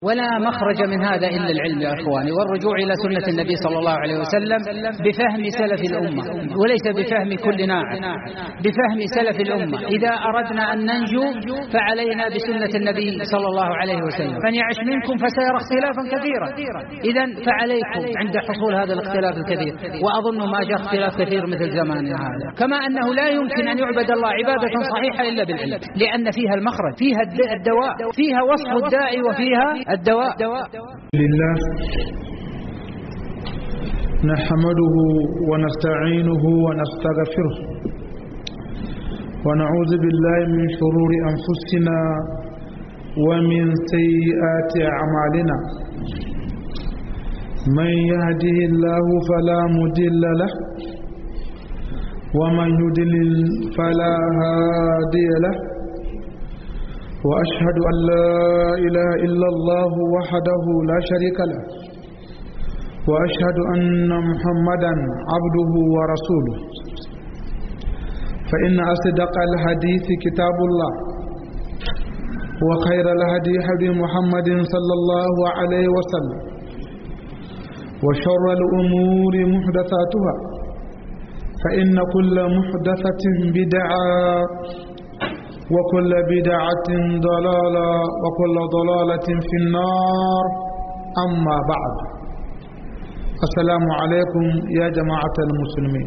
ولا مخرج من هذا إلا العلم يا أخواني والرجوع إلى سنة النبي صلى الله عليه وسلم بفهم سلف الأمة وليس بفهم كل ناعم بفهم سلف الأمة إذا أردنا أن ننجو فعلينا بسنة النبي صلى الله عليه وسلم من يعش منكم فسيرى اختلافا كثيرا إذا فعليكم عند حصول هذا الاختلاف الكثير وأظن ما جاء اختلاف كثير مثل زماننا هذا كما أنه لا يمكن أن يعبد الله عبادة صحيحة إلا بالعلم لأن فيها المخرج فيها الدواء فيها وصف الداعي وفيها الدواء لله نحمده ونستعينه ونستغفره ونعوذ بالله من شرور أنفسنا ومن سيئات أعمالنا من يهده الله فلا مدل له ومن يدلل فلا هادي له وأشهد أن لا إله إلا الله وحده لا شريك له وأشهد أن محمدا عبده ورسوله فإن أصدق الحديث كتاب الله وخير الهدي هدي محمد صلى الله عليه وسلم وشر الأمور محدثاتها فإن كل محدثة بدعة وكل بدعة ضلالة وكل ضلالة في النار أما بعد السلام عليكم يا جماعة المسلمين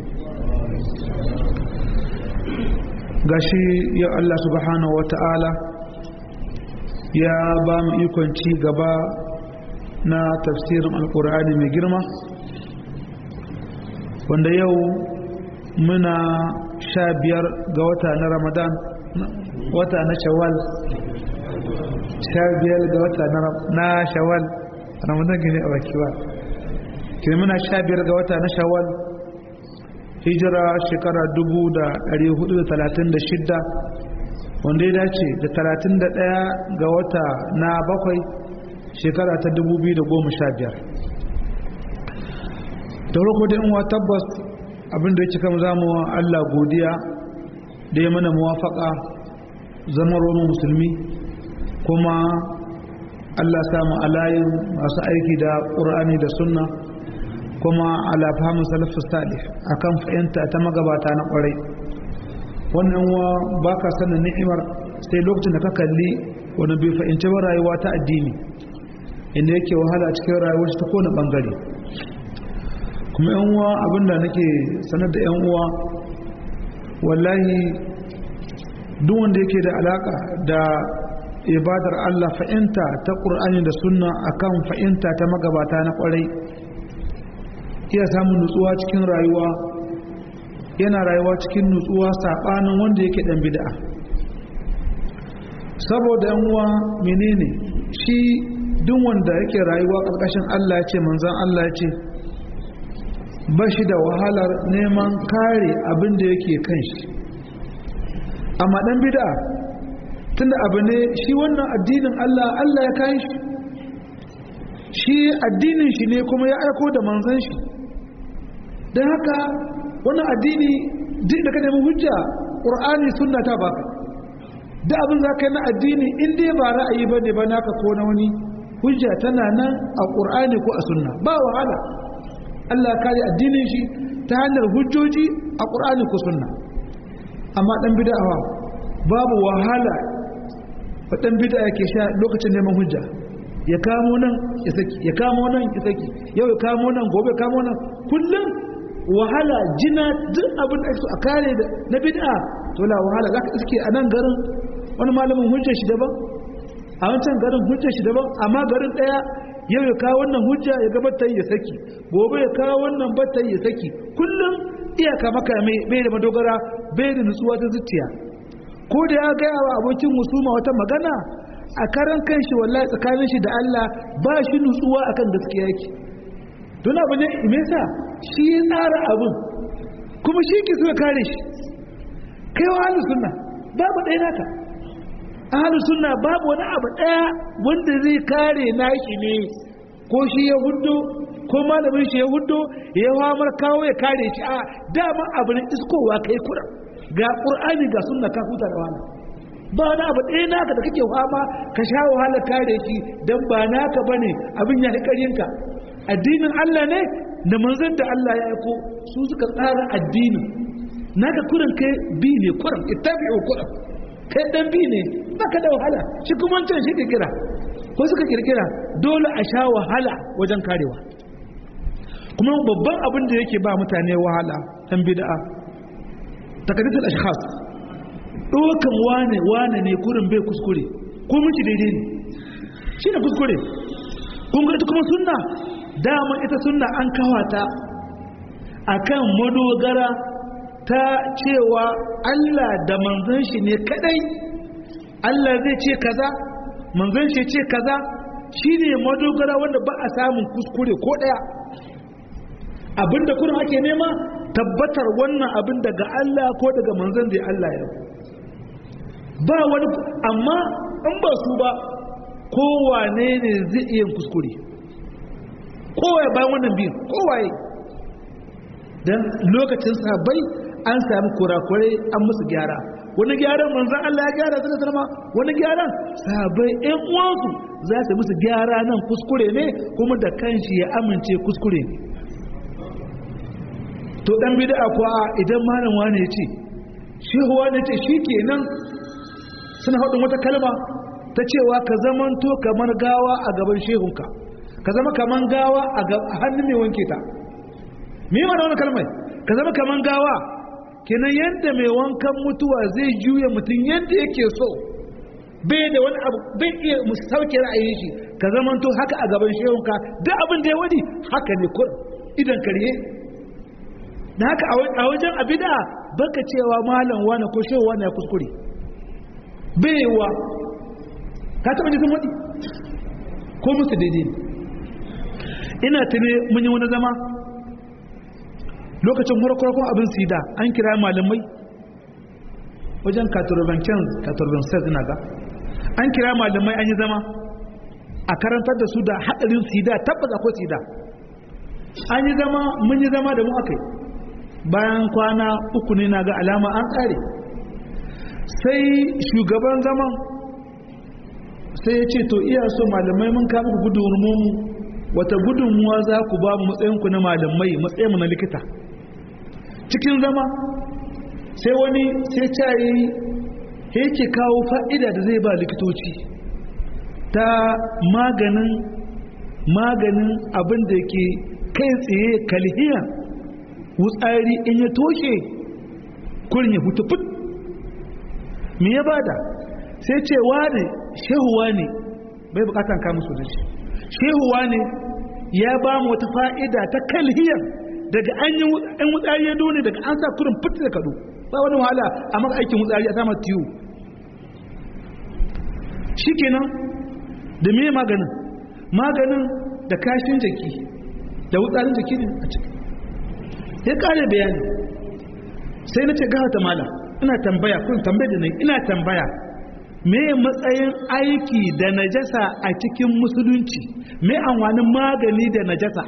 gashi ya Allah subhanahu wa ta'ala ya ba mu ikon ci gaba na tafsirin alkur'ani mai girma wanda yau muna sha biyar ga wata na ramadan wata na shawal sha biyar ga wata na shawal ramadan gini a baki ba kiri muna sha biyar ga wata na shawal hijira shekara dubu da ɗari hudu da talatin da shidda wanda ya dace da talatin da ɗaya ga wata na bakwai shekara ta dubu biyu da goma sha biyar da roko da wa tabbas abinda ya cika zamu Allah godiya da ya mana muwafaka zama roman musulmi kuma Allah samu alayin masu aiki da ƙur'ani da sunna kuma ala fahimin salafus salih akan fahimta ta magabata na ƙwarai wannan wa ba ka sanin ni'imar sai lokacin da ka kalli wani bai fahimci ba rayuwa ta addini inda yake wahala cikin rayuwar ta kone ɓangare kuma yan uwa abinda nake sanar da yan uwa wallahi duk wanda yake da alaka da ibadar Allah fa'inta ta ƙur'ani da sunna akan fa'inta ta magabata na ƙwarai iya samun nutsuwa cikin rayuwa yana rayuwa cikin nutsuwa saɓanin wanda yake ɗan bid'a saboda yan uwa menene shi duk wanda yake rayuwa ƙarƙashin Allah ya ce manzan Allah ya ce ba shi da wahalar neman kare abin da yake kan shi amma dan bid'a tunda abu ne shi wannan addinin Allah Allah ya kai shi shi addinin shi ne kuma ya aiko da manzon shi don haka wannan addini duk da ka nemi hujja qur'ani sunna ta baka da abin za ka yi na addini in dai ba ra'ayi bane ba naka ko na wani hujja tana nan a qur'ani ko a sunna ba wahala Allah ya kare addinin shi ta hanyar hujjoji a qur'ani ko sunna amma dan bid'a babu wahala fa dan bid'a yake sha lokacin neman hujja ya kamo nan ya saki ya kamo nan ya saki yau ya kamo nan gobe ya kamo nan kullum wahala jina duk abin da ake a kare da na bid'a to la wahala zaka iske a nan garin wani malamin hujjar shi daban a wancan garin hujjar shi daban amma garin daya yau ya kawo wannan hujja ya gabatar ya saki gobe ya kawo wannan batar ya saki kullum iyaka maka bai da madogara bai da nutsuwa ta zuciya ko da ya gaya wa abokin musuma wata magana a karan kan shi wallahi tsakanin shi da Allah ba shi nutsuwa akan gaskiya yake don abu ne me yasa shi ya tsara abin kuma shi ke so ya kare shi kai wa ahlus sunna babu ɗaya naka ahlus sunna babu wani abu ɗaya wanda zai kare naki ne ko shi ya hudu ko malamin shi ya hudu ya hamar kawo ya kare shi a dama abu ne iskowa kai kura ga qur'ani ga sunna ka huta da wani ba wani abu ɗaya naka da kake fama ka sha wahala kare shi dan ba naka bane abin ya ka addinin Allah ne da manzon da Allah ya aiko su suka tsara addinin naka kurin kai bi ne kurin ittabi'u kurin kai dan bi ne baka da wahala shi kuma wancan shi kirkira ko suka kirkira dole a sha wahala wajen karewa kuma babban abin da yake ba mutane wahala ɗan bid'a takaddatul ashkhas dokan wane wane ne kurin bai kuskure ko miki daidai ne shi ne kuskure kun ga ita kuma sunna dama ita sunna an kawata akan madogara ta cewa Allah da manzon shi ne kadai Allah zai ce kaza manzon shi ce kaza shine madogara wanda ba a samun kuskure ko daya abinda kurin ake nema tabbatar wannan abin daga Allah ko daga manzon da Allah ya ba wani amma in ba su ba kowane ne zai iya kuskure kowaye bayan wannan biyu kowaye don lokacin sabai an sami kurakurai an musu gyara wani gyaran manzan Allah ya gyara su da sarma wani gyaran sabai ɗan uwansu za su musu gyara nan kuskure ne kuma da kanshi ya amince kuskure ne to dan bid'a kuwa idan malam wani ya ce shehu wani ce shi kenan suna haɗin wata kalma ta cewa ka zamanto kamar gawa a gaban shehunka ka zama kamar gawa a hannun mai wanke ta me yi wani kalmai ka zama kamar gawa kenan yadda mai wankan mutuwa zai juya mutum yadda yake so bai da wani abu bai iya sauke ra'ayin shi ka zamanto haka a gaban shehunka duk abin da ya wadi haka ne kur idan karye da haka a wajen abida baka cewa malam wani ko shehu wani ya kuskure baiwa ka taba jikin wadi ko musu daidai ne ina tune mun yi wani zama lokacin farkon abin sida an kira malamai wajen katurbanken katurbansen ina ga an kira malamai an yi zama a karantar da su da haɗarin sida tabbas akwai sida an yi zama mun yi zama da mu aka yi bayan kwana uku ne na ga alama an ƙare sai shugaban zaman sai ya ce to iya so malamai mun kama ku gudunmu wata gudunmuwa za ku ba mu matsayinku na malamai matsayinmu na likita cikin zama sai wani sai cayi yake kawo fa'ida da zai ba likitoci ta maganin maganin abin da ke kai tsaye kalhiya wutsari in ya toshe kurin ya hutu fit me ya bada sai ce wane shehuwa ne bai bukatan kamun su da shi shehuwa ne ya ba mu wata fa'ida ta kalhiyar daga an yi an wutsari ya dole daga an sa kurin fit da kado ba wani wahala a maka aikin wutsari a sama tiyo shikenan da me maganin maganin da kashin jaki da wutsarin jaki ne a ciki ya kare bayani sai na ce gawa ta mala ina tambaya kun tambaya da nan ina tambaya me matsayin aiki da najasa a cikin musulunci me amfanin magani da najasa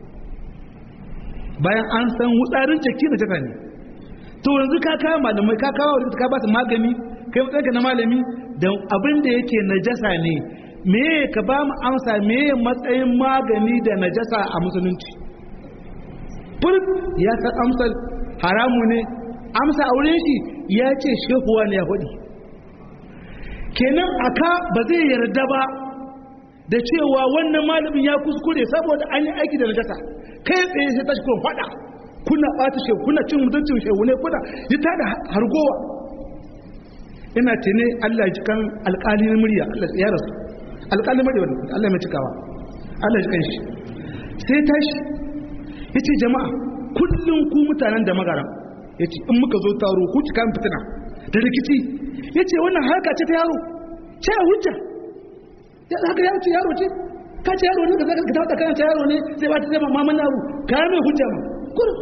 bayan an san wutsarin jaki najasa ne to yanzu ka kawo malamai ka kawo wadda ka ba su magani kai matsayinka na malami da abin da yake najasa ne me ka ba mu amsa me matsayin magani da najasa a musulunci furt ya san amsar haramu ne amsa a wurin shi ya ce shehuwa ne ya faɗi kenan aka ba zai yarda ba da cewa wannan malamin ya kuskure saboda an yi aiki da najasa kai tsaye sai tashi kuma faɗa kuna ɓata shehu kuna cin mutuncin shehu ne kuna yi ta da hargowa ina ce ne Allah ji kan alƙali na murya Allah ya rasu alƙali murya wanda Allah mai cikawa Allah ji kan shi sai tashi ya ce jama'a kullum ku mutanen da magara ya ce in muka zo taro ku cika fitina da rikici ya ce wannan harka ce ta yaro ce a hujja ya haka ya ce yaro ce ka ce yaro ne ka zaka ka taɓa kana ce yaro ne sai ba ta zama maman yaro ka mai hujja ma kurin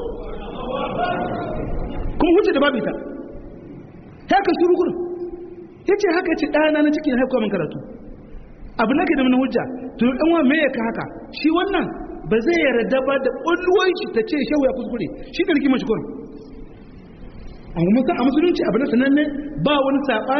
kuma hujja da babu ita haka shuru kurin ya ce haka ce ɗana na cikin haikuwa min karatu abu na ke da mana hujja to ɗan wa me ya ka haka shi wannan ba zai yarda ba da ƙulluwanci ta ce shehu ya kuskure shi da rigimar shi kurin a musulunci abu na sananne ba wani saɓani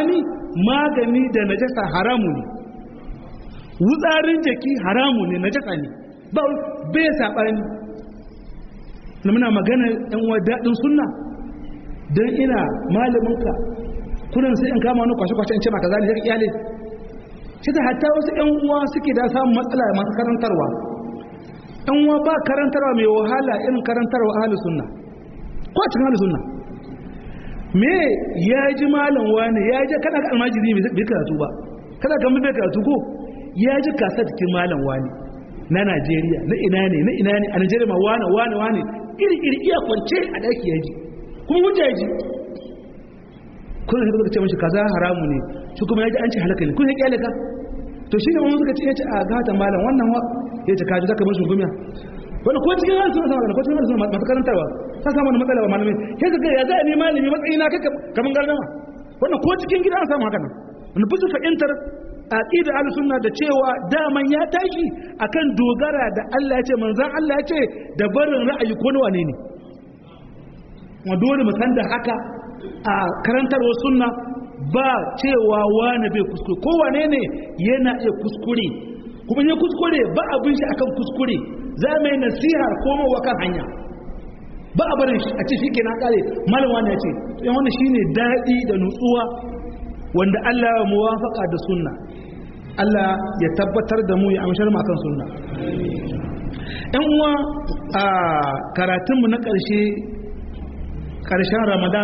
magani da najasa haramu ne wutsarin jaki haramu ne najasa ne ba bai saɓani na muna magana yan wa daɗin sunna don ina malaminka kunan sai in kama wani kwashe-kwashe in ce maka zali zai iyale shi da hatta wasu yan uwa suke da samun matsala masu karantarwa yan uwa ba karantarwa mai wahala irin karantarwa ahalus sunna ko a cikin ahalus sunna me ya ji malam wani ya ji kana ga almajiri bai karatu ba kada kan bai karatu ko ya ji kasa cikin malam wani na Najeriya na ina ne na ina ne a Najeriya ma wani wani wani iri iri iya kwance a daki ya ji kuma hujja ya ji kun da suka ce mashi kaza haramu ne shi kuma ya ji an ce halaka ne kun ya kyale ka to shi ne wani suka ce ya ce a gata malam wannan wa ya ce kaji zaka mashi gumiya wani ko cikin hannu suna sama ko cikin hannu suna masu karantarwa ta samu wani matsala wa malamai sai ka ga ya za a ne malami matsayi na kaka kamar gardama wannan ko cikin gida an samu haka nan wani fi su fahimtar aqida ahlus sunna da cewa daman ya tashi akan dogara da Allah ya ce manzon Allah ya ce da barin ra'ayi ko wane ne wa dole mu san da haka a karantarwar sunna ba cewa wani bai kuskure ko wane ne yana iya kuskure kuma ya kuskure ba abin shi akan kuskure za mu yi nasihar komowa kan hanya ba a barin a ce shi ke na kare malam wani ya ce yan wani shine daɗi da nutsuwa wanda Allah ya muwafaka da sunna Allah ya tabbatar da mu ya amshar mu akan sunna ɗan uwa a karatunmu na ƙarshe ƙarshen Ramadan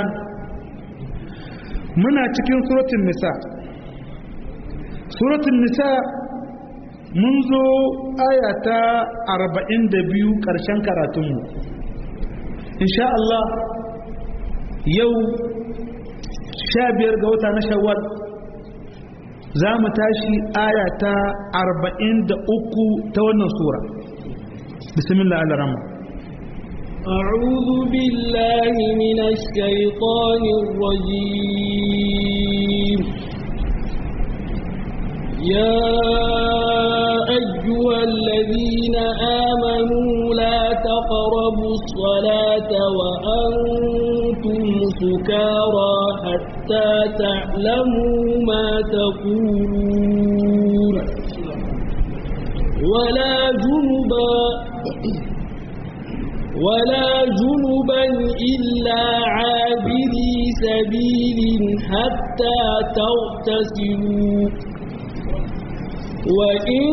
muna cikin suratul nisa suratul nisa mun zo aya ta 42 ƙarshen karatunmu insha Allah yau sha biyar ga wata na shawwal za mu tashi aya ta arba'in da uku ta wannan sura bismillah al-rahman أعوذ بالله من الشيطان الرجيم يا أيها الذين آمنوا لا تقربوا الصلاة وأنتم سكارى حتى تعلموا ما تقولون ولا جنبا ولا جنبا إلا عابري سبيل حتى تغتسلوا وإن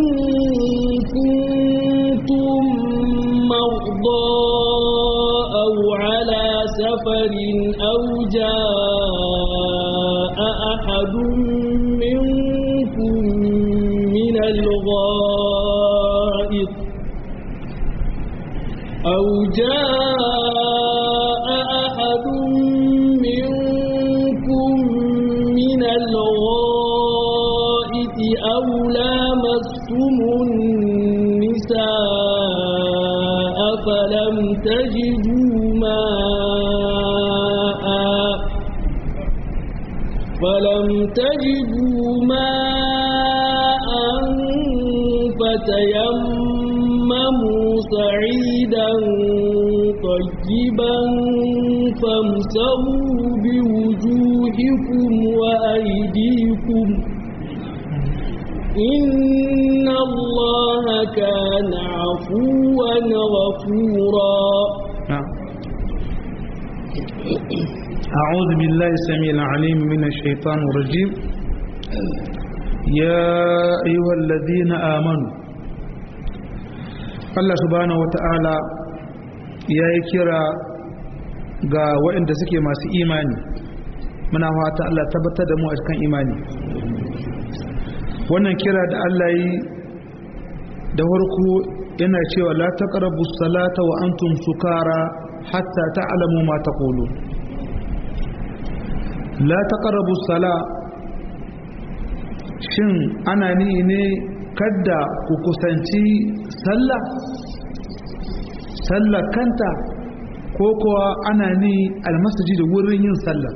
كنتم مرضى أو على سفر أو جاء أحد منكم من الغائط أو جاء أحد منكم من الغائط أو لامستم النساء فلم تجدوا ماء فلم تجدوا ماء فتيمموا سعيدا طيبا فامسحوا بوجوهكم وأيديكم إن الله كان عفوا غفورا أعوذ بالله السميع العليم من الشيطان الرجيم يا أيها الذين آمنوا Allah subhanahu wata'ala ya yi kira ga waɗanda suke masu imani muna fata Allah tabbatar da mu a cikin imani wannan kira da Allah yi da farko yana cewa la taqrabu salata wa antum sukara hatta ta'lamu ma taqulun la taqrabu sala shin ana ni ne kadda ku kusanci sallah sallah kanta ko kuwa ana ni almasjid wurin yin sallah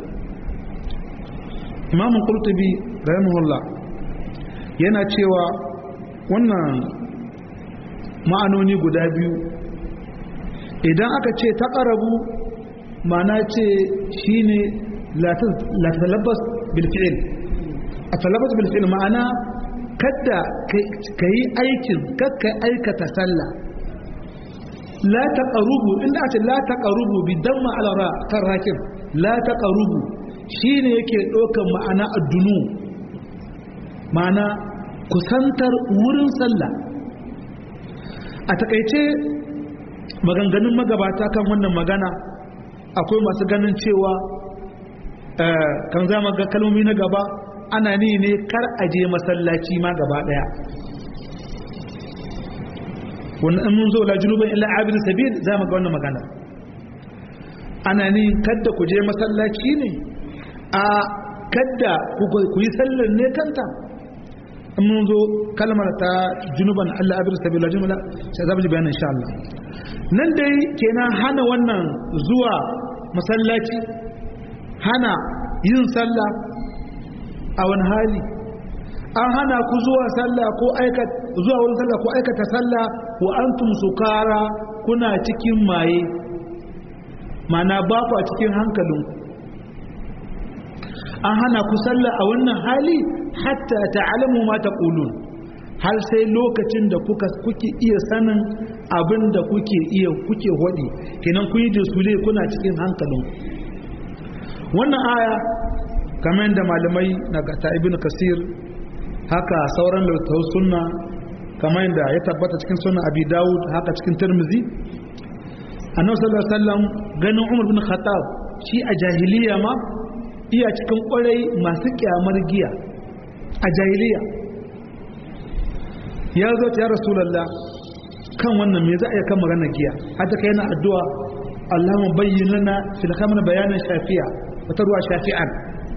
imam qurtubi rahimahullah yana cewa wannan ma'anoni guda biyu idan aka ce taqrabu ma'ana ce shine la talabbas bil fi'l a talabatu bil fi'l ma'ana kada ka yi aikin kakka aikata sallah la taqarubu inda ake la taqarubu bi damma ala ra kan rakin la taqarubu shine yake ɗaukar ma'ana addunu ma'ana kusantar wurin sallah a takaice maganganun magabata kan wannan magana akwai masu ganin cewa kan zama ga kalmomi na gaba ana ni ne kar a je masallaci ma gaba daya wannan in mun zo la junuban illa abin sabil za mu ga wannan magana ana ni kadda ku je masallaci ne a kadda ku yi sallar ne kanta in mun zo kalmar ta junuban Allah abin sabil la junubala sai za mu ji bayanin insha Allah nan dai kenan hana wannan zuwa masallaci hana yin sallah a wani hali an hana ku zuwa sallah ko aikata zuwa wurin sallah ko aikata sallah wa antum sukara kuna cikin maye mana ba ku a cikin hankalin an hana ku sallah a wannan hali hatta ta'lamu ma taqulun har sai lokacin da kuka kuke iya sanin abin da kuke iya kuke hodi kenan kun yi sule kuna cikin hankalin wannan aya kamar yadda malamai na ta ibn kasir haka sauran littattafan sunna kamar yadda ya tabbata cikin sunna abi dawud haka cikin tirmizi annabi sallallahu alaihi wasallam ganin umar bin khattab shi a jahiliya ma iya cikin kwarai masu kyamar giya a jahiliya ya zo ta ya rasulullah kan wannan me za a yi kan maganar giya hata kai yana addu'a Allahumma bayyin lana fil khamr bayanan shafi'a wata ruwa shafi'an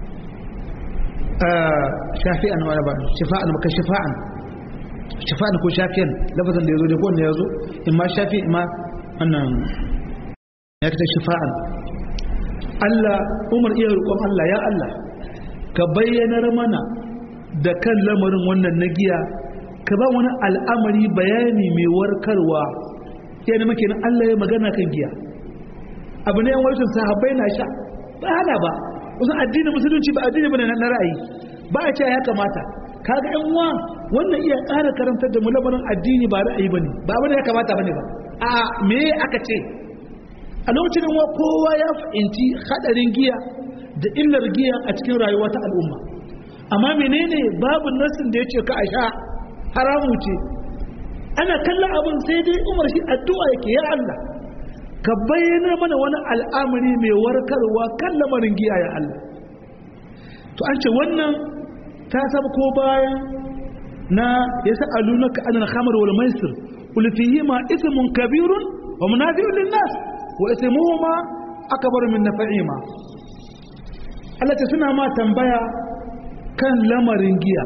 shafi'an wala ba shifa'an maka shifa'an shifa'an ko shafi'an lafazin da yazo da kowanne yazo in ma shafi ma wannan ya kita shifa'an Allah Umar iya roƙon Allah ya Allah ka bayyanar mana da kan lamarin wannan na giya ka ba wani al'amari bayani mai warkarwa yana maka Allah ya magana kan giya abu ne yan wajen sahabbai na sha ba hana ba wasu addinin musulunci ba addini bane na ra'ayi ba a ce ya kamata kaga yan uwa wannan iya ƙara karantar da mu lamarin addini ba ra'ayi bane ba bane ya kamata bane ba a me aka ce a lokacin wa kowa ya fahimci hadarin giya da illar giya a cikin rayuwa ta al'umma amma menene babu nasin da ya ce ka a sha haramu ce ana kallon abin sai dai umar shi addu'a yake ya Allah ka bayyana mana wani al'amari mai warkarwa kan lamarin giya ya Allah to an ce wannan ta saba ko bayan na ya sa alunaka anil khamr wal maisir qul fihima ithmun kabirun wa munafi'un lin nas wa ithmuhuma akbar min naf'ihima Allah ta suna ma tambaya kan lamarin giya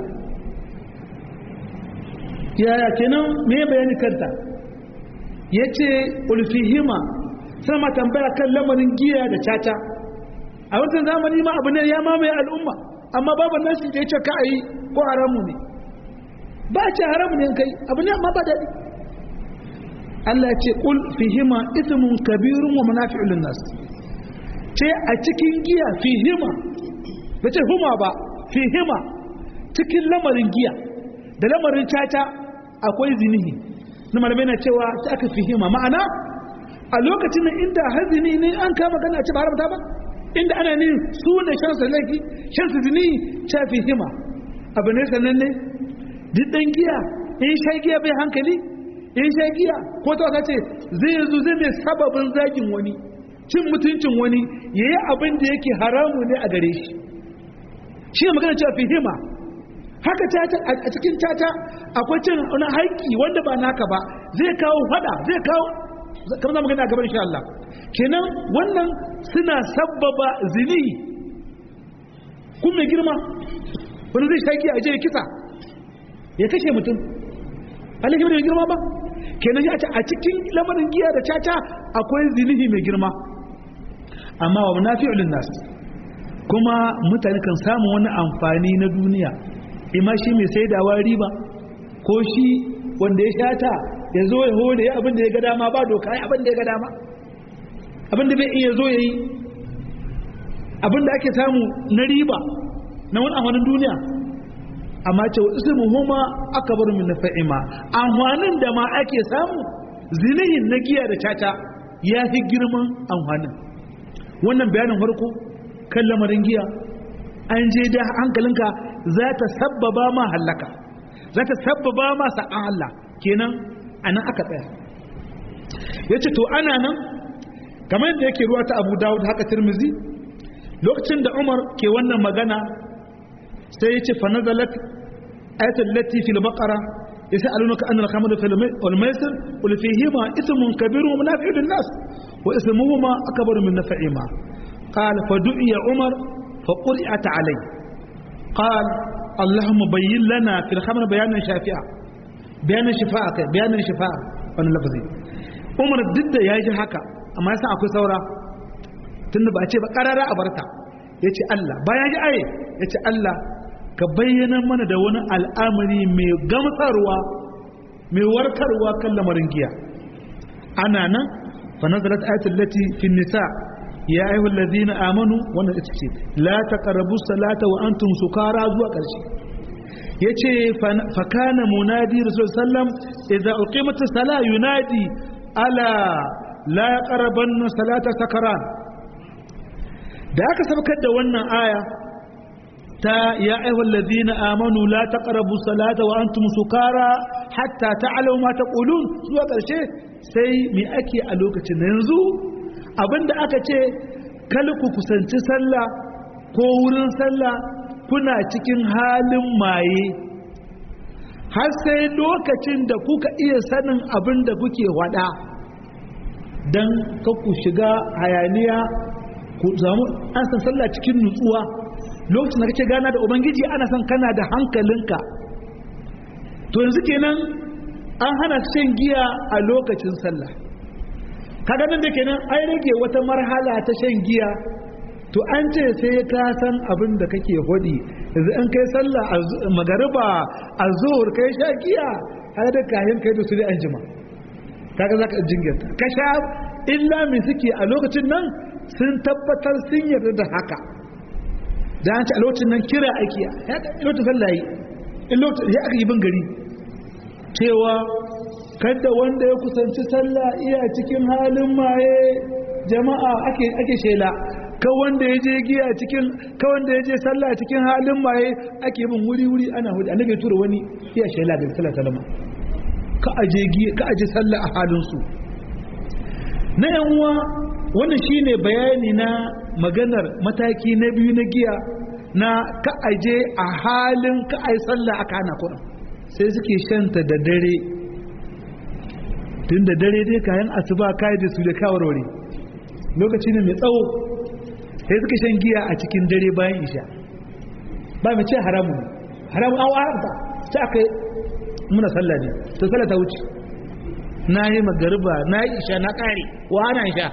yaya kenan me bayani kanta yace qul fihima sai ma tambaya kan lamarin giya da caca a wancan zamani ma abu ne ya mamaye al'umma amma babu nasi da ya ce ka a yi ko haramu ne ba ce haramu ne kai abu ne amma ba daɗi Allah ce ƙul fihima ismun kabirun wa manafi'ul nas ce a cikin giya fihima ba ce huma ba fihima cikin lamarin giya da lamarin caca akwai zinihi na malamai na cewa ta aka fihima ma'ana a lokacin nan inda hazini ne an kama gana ce ba haramta ba inda ana ne su ne shansa laifi shansa zini shafi hima abu ne sannan ne duk dan giya in sha giya bai hankali in sha giya ko ta wata ce zai zo zai mai sababin zagin wani cin mutuncin wani ya yi abin da yake haramu ne a gare shi shi ne magana cewa fihima haka a cikin tata akwai cin wani haƙƙi wanda ba naka ba zai kawo fada zai kawo kamar za mu gani a gaban insha Allah kenan wannan suna sabbaba zini kun mai girma wani zai shaki a je ya kisa ya kashe mutum alaihi mai girma ba kenan ya ce a cikin lamarin giya da caca akwai zinihi mai girma amma wa munafi'ul nas kuma mutane kan samu wani amfani na duniya ima shi mai saidawa riba ko shi wanda ya shata ya zo ya hore ya abin da ya ga dama ba doka ya abin da ya ga dama abin da bai iya zo ya yi abin da ake samu na riba na wani amfanin duniya amma ce wa ismu huma akbar min nafa'ima amfanin da ma ake samu zinihin na giya da caca ya fi girman amfanin wannan bayanin farko kan lamarin giya an je da hankalinka za ta sabbaba ma hallaka za ta sabbaba ma sa'an Allah kenan anan aka tsaya yace to ana nan kamar yadda yake ruwa ta Abu Dawud haka Tirmizi lokacin da Umar ke wannan magana sai yace fa nazalat ayatul lati fil baqara يسألونك أن الخمر والميسر قل فيهما اسم كبير ومنافع للناس واسمهما أكبر من نفعهما قال فدعي عمر فقرئت عليه قال اللهم بين لنا في الخمر بيانا شافعا بيانا شفاء بيانا شفاء وانا لفظي عمر ضد يا جي haka amma yasa akwai saura tunda ba a ce ba karara a barta yace Allah bayan ji aye yace Allah ka bayyana mana da wani al'amari mai gamsarwa mai warkarwa kan lamarin giya ana nan fa nazalat ayatul lati fi nisa ya ayyuhal ladina amanu wannan ita ce la taqrabu salata wa antum sukara zuwa karshe yace fa kana munadi rasul sallam idza uqimat as-salah yunadi ala la yaqrabanna salata sakaran da aka sabkar da wannan aya ta ya ayyuhal ladina amanu la taqrabu salata wa antum sukara hatta ta'lamu ma taqulun zuwa karshe sai me ake a lokacin yanzu abinda aka ce kal ku kusanci sallah ko wurin sallah kuna cikin halin maye har sai lokacin da kuka iya sanin abin da kuke wada dan ka ku shiga hayaniya ku samu an san sallah cikin nutsuwa lokacin da kake gana da ubangiji ana son kana da hankalinka to yanzu kenan an hana shan giya a lokacin sallah kaga nan da kenan an rage wata marhala ta shan giya to an ce sai ka san abin da kake hodi yanzu an kai sallah magariba a zuhur kai sha giya har da kayan kai da su da an jima kaga zaka jingirta ka sha illa mai suke a lokacin nan sun tabbatar sun yarda da haka da an ci a lokacin nan kira aiki ya lokacin sallah yi in lokacin ya aka yi bin gari cewa kada wanda ya kusanci sallah iya cikin halin maye jama'a ake ake shela ka wanda ya je giya cikin ka wanda ya je sallah cikin halin maye ake bin wuri wuri ana hudu annabi ya tura wani iya shela da sallah salama ka aje giya ka aje sallah a halin su na yan uwa wannan shine bayani na maganar mataki na biyu na giya na ka aje a halin ka ai sallah aka hana kuɗin sai suke shanta da dare tun da dare dai kayan asuba kai da su da kawarware lokaci ne mai tsawo sai suka shan giya a cikin dare bayan isha ba mai ce haramu haramu an haramta sai aka yi muna sallah ne to sallah ta wuce na yi magariba na yi isha na kare wa ana isha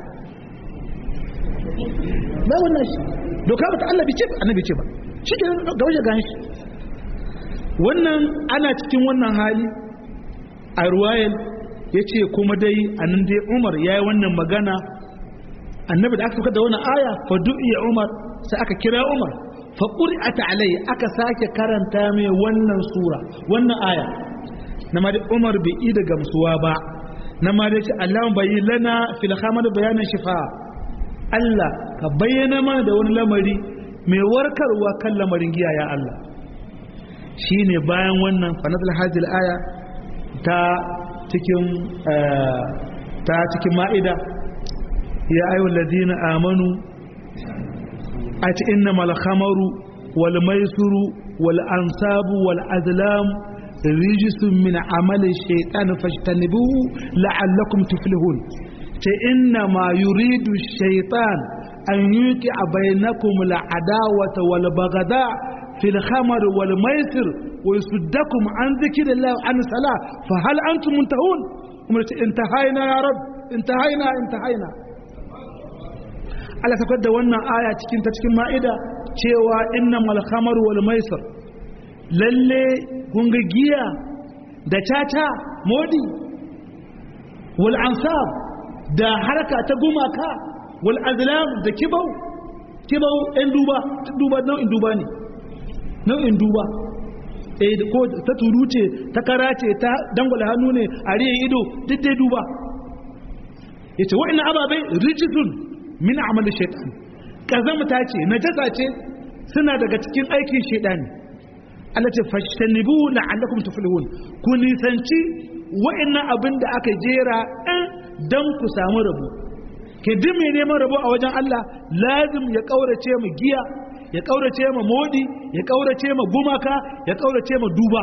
ba wannan shi doka ba ta Allah bi ce ba annabi ce ba shi ke ga waje gan shi wannan ana cikin wannan hali a ruwayel ya ce kuma dai a nan dai umar ya yi wannan magana annabi da aka suka da wani aya fa du'iya umar sai aka kira umar fa qur'ata alai aka sake karanta mai wannan sura wannan aya na ma dai umar bai yi da gamsuwa ba na ma dai ce Allah bayi lana fil khamar bayanan shifa Allah ka bayyana mana da wani lamari mai warkarwa kan lamarin giya ya Allah shine bayan wannan fa nazal hadhihi aya ta cikin ta cikin ma'ida ya ayu ladina amanu a ci inna malhamaru wal maisuru wal ansabu wal azlam rijisun min amali shaitan fashtanibuhu la'allakum tuflihun ce inna ma yuridu shaitan an yuki a bainakum al'adawata wal bagada fil khamar wal maisir ويصدكم عن ذكر الله عن الصلاة فهل أنتم منتهون انتهينا يا رب انتهينا انتهينا Allah ta da wannan aya cikin ta cikin ma'ida cewa innamal khamar wal maisir lalle kun ga giya da tata modi wal ansab da haraka ta gumaka wal azlam da kibau kibau ɗan duba duba nau'in duba ne nau'in duba eh ko ta turu ce ta kara ce ta dangwala hannu ne a riye ido duk dai duba yace wa'annan ababai rijitun min amali shaytan kazamta ce najasa ce suna daga cikin aikin shaytani Allah ce fashtanibu la'allakum tuflihun ku nisanci wa'annan abin da aka jera ɗan dan ku samu rabo ke duk mai neman rabo a wajen Allah lazim ya kaurace mu giya ya kaurace ma modi ya kaurace ma gumaka ya kaurace ma duba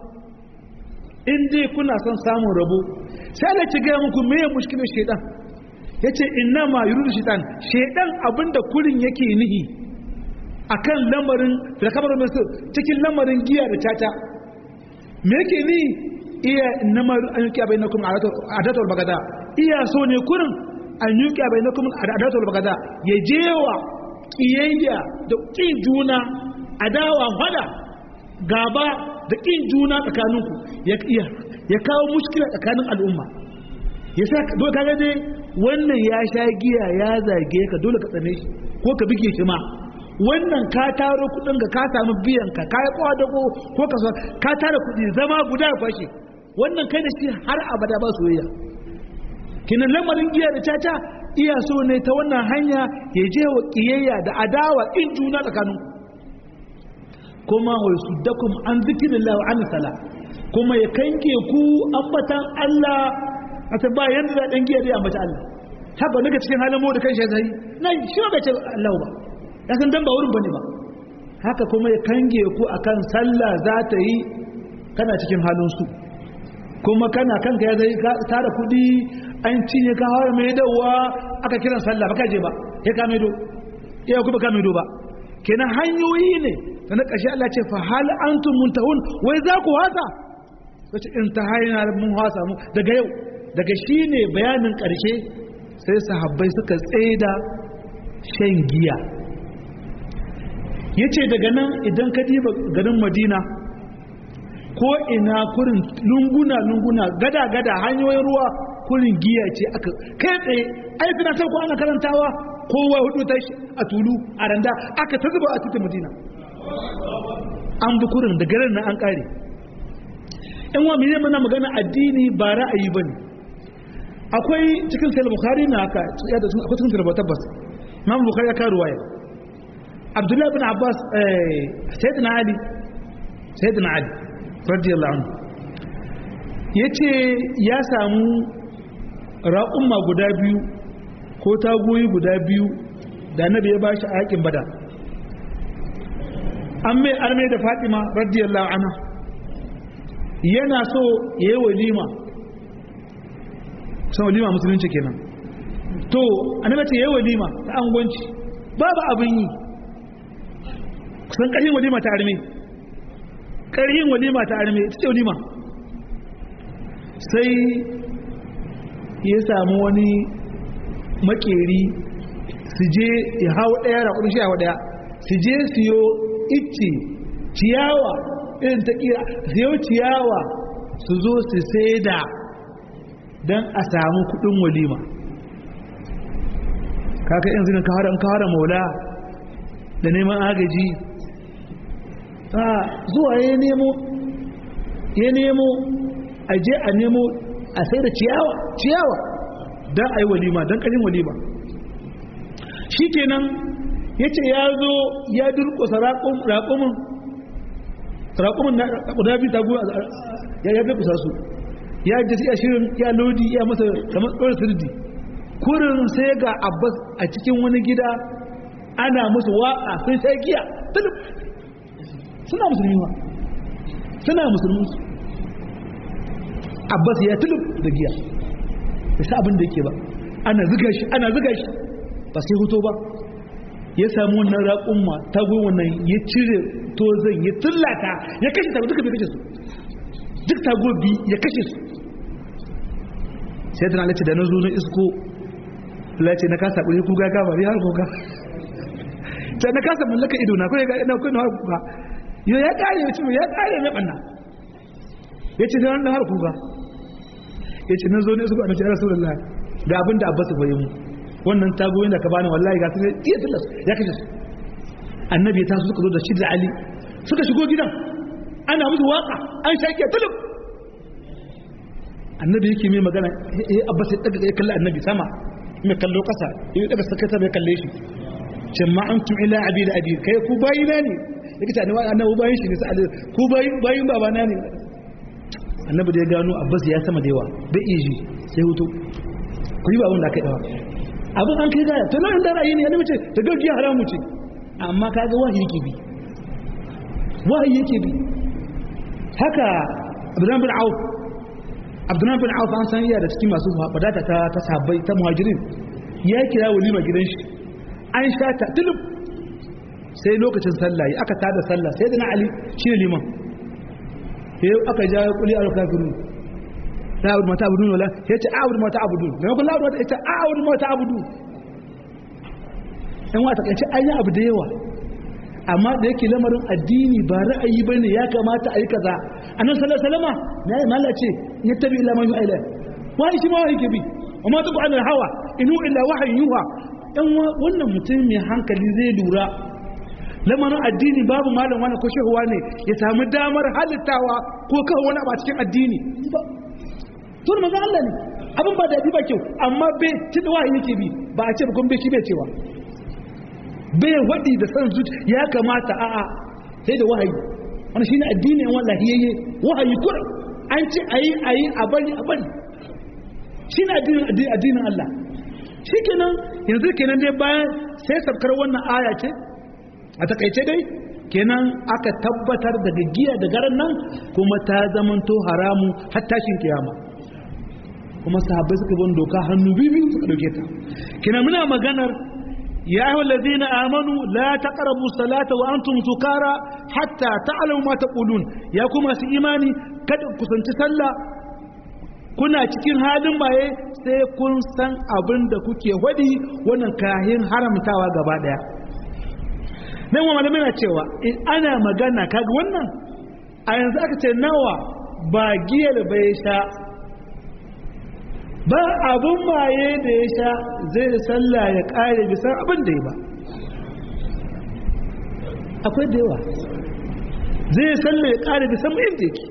in dai kuna son samun rabo sai Allah ci gaya muku meye mushkilar shedan yace inna ma yuridu shedan shedan abinda kurin yake nihi akan lamarin da kamar masu cikin lamarin giya da tata me yake ni iya inna ma an yuki bainakum adatul bagada iya so ne kurin an yuki bainakum adatul bagada ya jewa kiyayya da kin juna adawa fada gaba da kin juna tsakaninku ya iya ya kawo mushkila tsakanin al'umma ya sa dole kaga dai wannan ya sha giya ya zage ka dole ka tsane shi ko ka bige shi ma wannan ka taro kudin ga ka samu biyan ka kai kwadago ko ka ka tara kudi zama guda ya kwashe wannan kai da shi har abada ba soyayya kinan lamarin giya da caca iya so ne ta wannan hanya ya je wa kiyayya da adawa in juna tsakanin kuma wa suddakum an zikrillah wa an sala kuma ya kanke ku ambatan Allah ata ba yanda da dan giya dai ambata Allah haka daga cikin halin mu da kan shi zai nan shi ba ce Allah ba ya san dan ba wurin bane ba haka kuma ya kange ku akan sallah za ta yi kana cikin halin su kuma kana kanka ya zai tara kudi an cinye ka hawa mai dawa aka kiran sallah ba ka je ba ya ka mai do ya kuma ka mai do ba kenan hanyoyi ne da na ƙarshe Allah ce fa hal antum muntahun wai za ku hasa wace in ta hayna mun hasa mu daga yau daga shine bayanin ƙarshe sai sahabbai suka tsaida shan giya yace daga nan idan ka diba garin Madina ko ina kurin lunguna lunguna gada gada hanyoyin ruwa kurin giya ce aka kai tsaye ai fina ta ko ana karantawa kowa hudu ta a tulu a randa aka ta zuba a titin Madina an bi kurin da garin nan an kare in wa mene mana magana addini ba ra'ayi bane akwai cikin sahih bukhari na haka ya da akwai cikin sahih tabbas imam bukhari ya kawo waya abdullahi ibn abbas eh sayyidina ali sayyidina ali radiyallahu anhu yace ya samu raƙumma guda biyu ko tagoyi guda biyu da annabi ya bashi a yakin bada an mai armai da fatima radiyallahu anha yana so ya yi walima kusan walima musulunci kenan to annabi ce ya yi walima ta angwanci babu abin yi kusan ƙarfin walima ta arme ƙarfin walima ta arme ita ce walima sai ya samu wani makeri su je ya hau ɗaya raƙudu shi hau ɗaya su je siyo icce ciyawa irin ta kira siyo ciyawa su zo su saida don a samu kudin walima kaka yanzu ne kawara maula da neman agaji a zuwa ya nemo ya nemo a je a nemo a sai da ciyawa ciyawa don a yi walima don ƙarin walima shi kenan ya ce ya zo ya durkusa raƙumin raƙumin na guda biyu tagu ya ya durkusa su ya ji ya shirin ya lodi ya masa kamar ɗora sirdi kurin sai ga abbas a cikin wani gida ana musu waƙa sun sai giya tulub suna musulmi ma suna musulmi abbas ya tulub da giya da sa abin da yake ba ana ziga shi ana ziga shi ba sai hoto ba ya samu wannan raƙumma ta wannan ya cire tozon ya tullata ya kashe ta duka bai kashe su duk tagobi ya kashe su sai tana lace da na zo na isko lace na kasa ƙuri kuga gaba ya har kuka ta na kasa mallaka ido na kawai ga kawai har kuka yau ya ƙare ya ce ya ƙare mai ɓanna ya ce sai har kuka ya ce na zo na isko a mace ya rasu da ga abin da abbas bai mu wannan tagoyin da ka bani wallahi ga sai iya tilas ya kashe su annabi ya taso suka zo da shi da ali suka shigo gidan ana musu waka an shaƙe tulub annabi yake mai magana eh abbas ya daga ya kalli annabi sama mai kallo kasa ya daga sakata mai kalle shi ce ma antum ila abi da abi kai ku bayina ne yake tani wani annabi bayin shi ne sai ku bayin bayin babana ne annabi da ya gano abbas ya sama da yawa bai iya ji sai hutu ku yi ba abin da aka yi dawa abin an kai gaya to nan da ra'ayi ne ya mace ta gaskiya haramu ce amma kaga wahayi yake bi wahayi yake bi haka abdullahi bin auf abdullahi bin auf an san iya da cikin masu wadata ta ta sahabbai ta muhajirin ya kira walima gidan shi an sha ta tulub sai lokacin sallah yi aka tada sallah sai da na ali shi ne liman sai aka ja kuli al kafirun la abudu mata abudun wala ya ce abudu mata abudun da yakun la abudu ya ce abudu mata abudun in wata kace an yi abu da yawa amma da yake lamarin addini ba ra'ayi bane ya kamata a yi kaza annabi sallallahu alaihi wasallam na yi mala ce ya tabi ila man yu'ila wai shi ma wai ke bi amma ta qur'an hawa inu illa wahyin yuha dan wannan mutum mai hankali zai lura lamarin addini babu malam wani ko shehuwa ne ya samu damar halittawa ko kawo wani a cikin addini to manzo Allah ne abin ba daɗi ba kyau amma bai tunda wahayi yake bi ba a ce ba kun bai shi bai cewa bai waɗi da san zuci ya kamata a'a sai da wahayi wani shine addini wallahi yayye wahayi kur an ce ayi ayi a bari a bari shine addinin addinin Allah shikenan yanzu kenan dai bayan sai sabkar wannan aya ce a takaice dai kenan aka tabbatar daga giya da garan nan kuma ta zamanto haramu har tashin kiyama kuma sahabbai suka bin doka hannu biyu suka dauke ta kenan muna maganar يا أيها الذين آمنوا لا تقربوا الصلاة وأنتم سكارى حتى تعلموا ما تقولون يا كما في إيماني kada ku sanci sallah kuna cikin halin maye sai kun san abin da kuke wadi wannan kahin haramtawa gaba daya nan wa malamai na cewa in ana magana kaga wannan a yanzu aka ce nawa ba giyar bai sha ba abun maye da ya sha zai sallah ya kare bisa abin da ya ba akwai da yawa zai sallah ya kare bisa mai da yake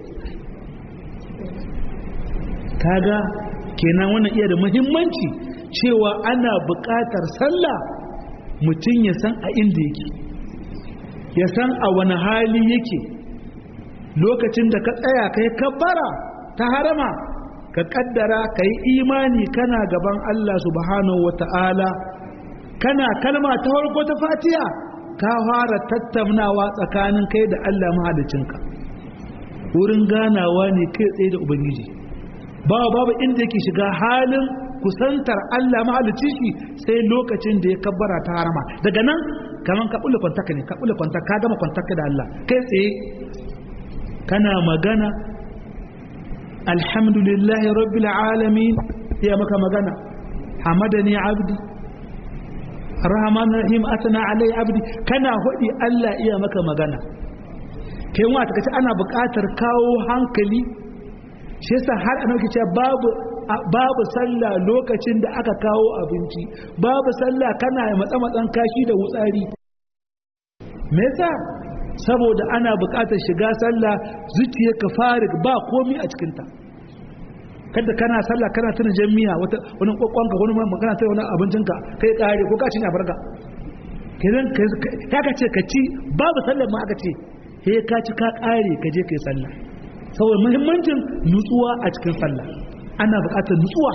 kaga kenan wannan iya da muhimmanci cewa ana buƙatar sallah mutum ya san a inda yake ya san a wani hali yake lokacin da ka tsaya kai kabbara ta harama ka kaddara ka yi imani kana gaban Allah subhanahu wata'ala kana kalma ta farko ta fatiya ka fara tattaunawa tsakanin kai da Allah mahalicinka wurin ganawa ne kai tsaye da ubangiji babu babu inda yake shiga halin kusantar Allah mahalicci shi sai lokacin da ya kabbara ta harama daga nan kaman ka bulle kwantaka ne ka bulle kwantaka ka gama kwantaka da Allah kai tsaye kana magana alhamdulillahi rabbil alamin ya maka magana hamadani abdi rahman rahim atana alai abdi kana hudi Allah iya maka magana kai wa ta kace ana buƙatar kawo hankali shi yasa har ana kace babu babu sallah lokacin da aka kawo abinci babu sallah kana matsa matsan kashi da wutsari me yasa saboda ana buƙatar shiga sallah zuciya ka fara ba komai a cikinta kada kana sallah kana tuna jami'a wata wani kwakwanka wani magana sai wani abincinka kai kare ko ka ci ne a farka kidan ka ka ce ka ci babu sallar ma aka ce he ka ci ka kare ka je kai sallah saboda muhimmancin nutsuwa a cikin sallah ana buƙatar nutsuwa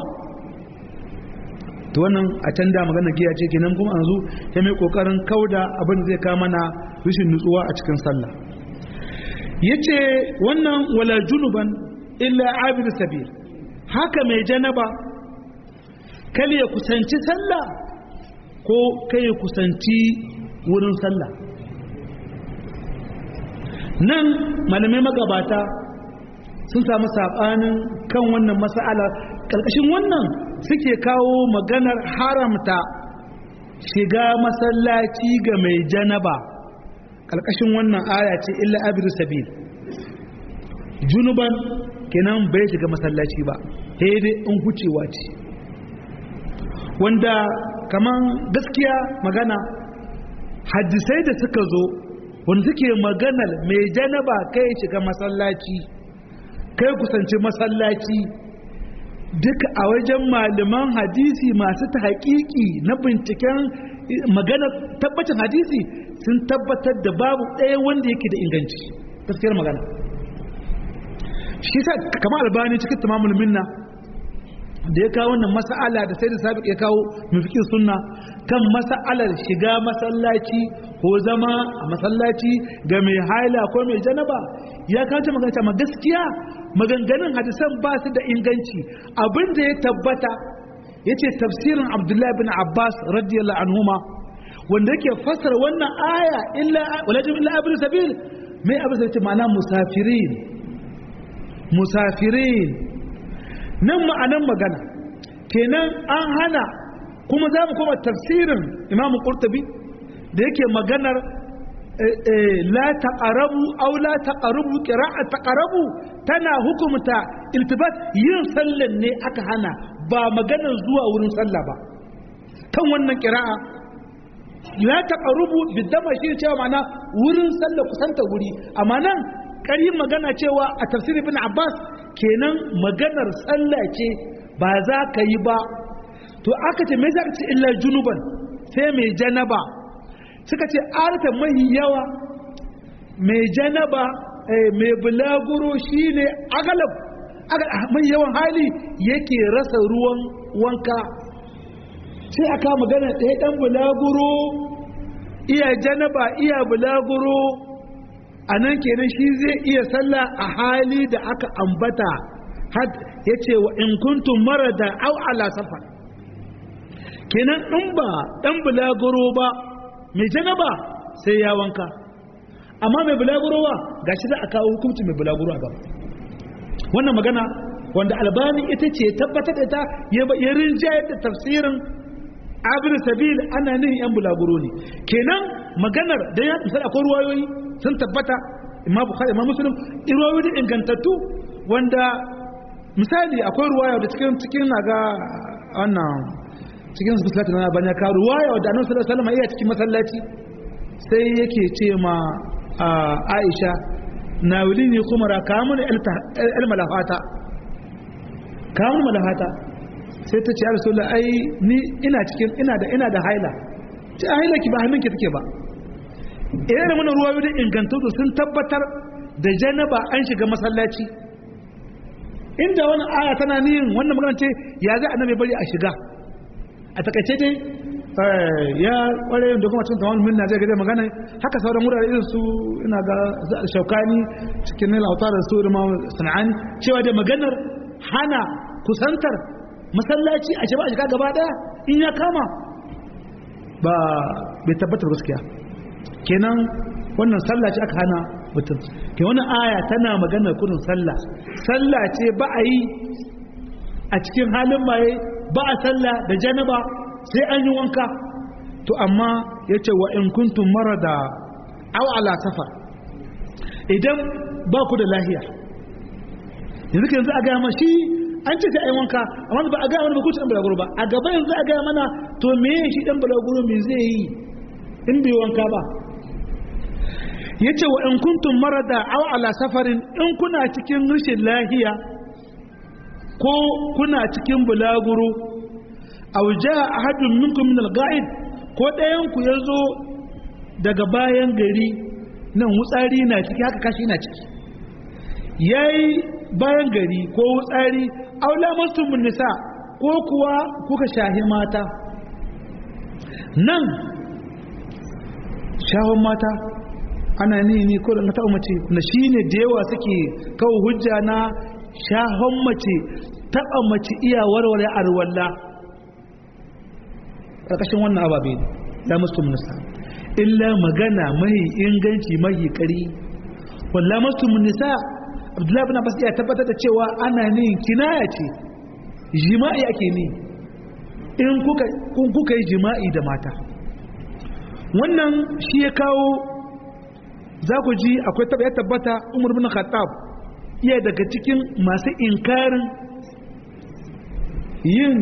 to wannan a can da magana giya ce kenan kuma yanzu ya mai kokarin kauda abin zai ka mana rashin nutsuwa a cikin sallah yace wannan wala junuban illa abir sabil haka mai janaba kal ya kusanci sallah ko kai ya kusanci wurin sallah nan malamai magabata sun samu sabanin kan wannan mas'ala ƙarƙashin wannan suke kawo maganar haramta shiga masallaci ga mai janaba ƙarƙashin wannan aya ce illa abir sabil junuban kenan bai shiga masallaci ba sai dai in hucewa ce wanda kaman gaskiya magana hadisai da suka zo wanda suke maganar mai janaba kai shiga masallaci kai kusanci masallaci duka a wajen malaman hadisi masu ta haƙiƙi na binciken magana tabbacin hadisi sun tabbatar da babu ɗaya wanda yake da inganci gaskiyar magana shi sa kama albani cikin tamamul minna da ya kawo wannan mas'ala da sai da sabiq ya kawo mafikin sunna kan mas'alar shiga masallaci ko zama a masallaci ga mai haila ko mai janaba ya kawo magana ma gaskiya maganganun hadisan ba su da inganci abin da ya tabbata ya ce tafsirin abdullahi bin abbas radiyallahu anhuma wanda yake fassara wannan aya illa walajin illa abin sabil mai abin sabil ma'ana musafirin musafirin nan ma'anan magana kenan an hana kuma za mu koma tafsirin imam qurtubi da yake maganar la taqarabu aw la taqarabu qira'a taqarabu tana hukumta iltibat yin sallan ne aka hana ba maganar zuwa wurin sallah ba kan wannan qira'a la taqarubu bidama shi cewa ma'ana wurin sallah kusanta wuri amma nan ƙarin magana cewa a tafsir ibn abbas kenan maganar sallah ce ba za ka yi ba to aka ce me za ka ce illa junuban sai mai janaba suka ce arta mai yawa mai janaba mai bulaguro shine agalab mai yawan hali yake rasa ruwan wanka sai aka magana ɗaya ɗan bulaguro iya janaba iya bulaguro a nan kenan shi zai iya sallah a hali da aka ambata had ya ce wa in kuntum marada au ala safar kenan in ba ɗan bulaguro ba mai janaba sai ya wanka amma mai bulaguro ba ga shi za a kawo hukunci mai bulaguro a gaba wannan magana wanda albani ita ce tabbatar da ta ya rinjayar da tafsirin abin sabil ana nihin yan bulaguro ne kenan maganar da ya misali akwai ruwayoyi sun tabbata imma bukhari imma muslim ruwayoyi ingantattu wanda misali akwai ruwaya da cikin cikin naga wannan cikin salatu na banya ka ruwaya da annabi sallallahu alaihi wasallam iya cikin masallaci sai yake ce ma Aisha na wulini kuma ra kamun el malafata kamun malafata sai ta ce ya rasu ai ni ina cikin ina da ina da haila ce haila ki ba hannunki take ba idan mana ruwa da ingantattu sun tabbatar da janaba an shiga masallaci inda wani aya tana niyin wannan magana ce ya zai annabi bari a shiga a takaice dai ya kware da kuma cikin tawon minna zai ga magana haka sauran wurare irin su ina ga shaukani cikin nila autar da su da ma sana'ani cewa da maganar hana kusantar masallaci a shiga a shiga gaba daya in ya kama ba bai tabbatar gaskiya kenan wannan sallah ce aka hana mutum ke wannan aya tana maganar kudin sallah sallah ce ba a yi a cikin halin maye ba a sallah da janaba sai an yi wanka to amma ya ce wa in kuntum marada aw ala safar idan ba ku da lahiya yanzu yanzu a gaya ma shi an ce sai ai wanka amma ba a gaya mana ba ku ci dan balaguro ba a gaba yanzu a gaya mana to me shi dan balaguro me zai yi in bai wanka ba yace wa in kuntum marada aw ala safarin in kuna cikin rashin lahiya ko kuna cikin bulaguro aw jaa ahadun minkum min al-ga'id ko ɗayan ku yazo daga bayan gari nan wutsari na ciki haka kashi na ciki yayi bayan gari ko wutsari aw lamastum nisa ko kuwa kuka shahi mata nan shahon mata ana ni ni ko da na taɓa mace na shine da yawa suke kawo hujja na shahon mace taɓa mace iya warware arwalla ƙarƙashin wannan ababe la mustum nisa illa magana mai inganci mai ƙari walla mustum nisa abdullahi bin abbas ya tabbatar da cewa ana ni kinaya ce jima'i ake ni in kuka kuka yi jima'i da mata wannan shi ya kawo za ku ji akwai taba ya tabbata umar bin khattab iya daga cikin masu inkarin yin